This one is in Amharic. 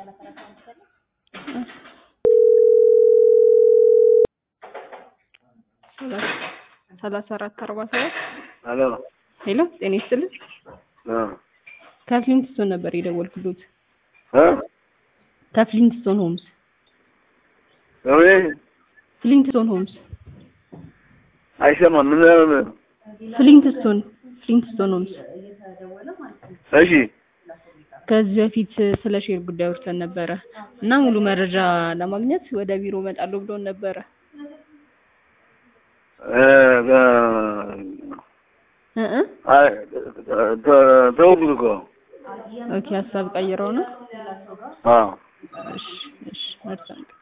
ሰላሳ አራት አርባ ሰባት ሄሎ ሄሎ ጤና ይስጥልኝ እ ከፍሊንትስቶን ነበር የደወልኩሎት እ ከፍሊንትስቶን ሆምስ እኔ ፍሊንትስቶን ሆምስ አይሰማም። ምን ምን? ፍሊንትስቶን ፍሊንትስቶን ሆምስ እሺ ከዚህ በፊት ስለ ሼር ጉዳይ አውርተን ነበረ እና ሙሉ መረጃ ለማግኘት ወደ ቢሮ እመጣለሁ ብሎን ነበረ እ እ እ እ አይ ተ- ተውኩት እኮ ኦኬ ሀሳብ ቀይረው ነው አዎ እሺ እሺ መልካም